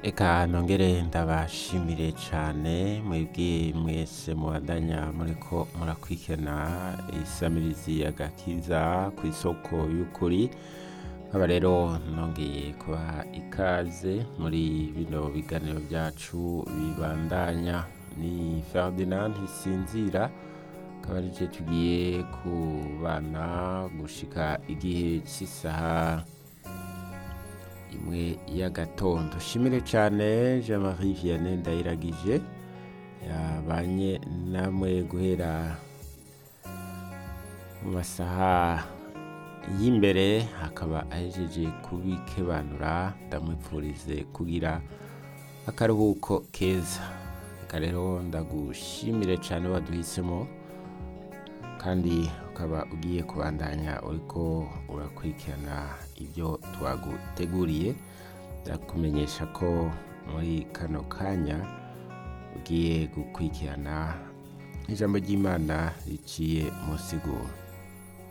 Eka nongere ndabashimire cane mwebwe mwese mubandanya muriko murakwikirana isamirizi agakiza ku isoko y'ukuri nkaba rero nongeye kubaha ikaze muri bino biganiro vyacu bibandanya ni Ferdinand Ntisinzira akaba arije tugiye kubana gushika igihe c'isaha imwe y'agatondo shimire cane Jean-Marie Vianney Ndayiragije yabanye namwe guhera mu masaha y'imbere akaba ahejeje kubikebanura ndamwipfurize kugira akaruhuko keza reka rero ndagushimire cane waduhisemo kandi ukaba ugiye kubandanya uriko urakurikirana ibyo twaguteguriye ndakumenyesha ko muri kano kanya ugiye gukurikirana ijambo ry'imana riciye mu siguro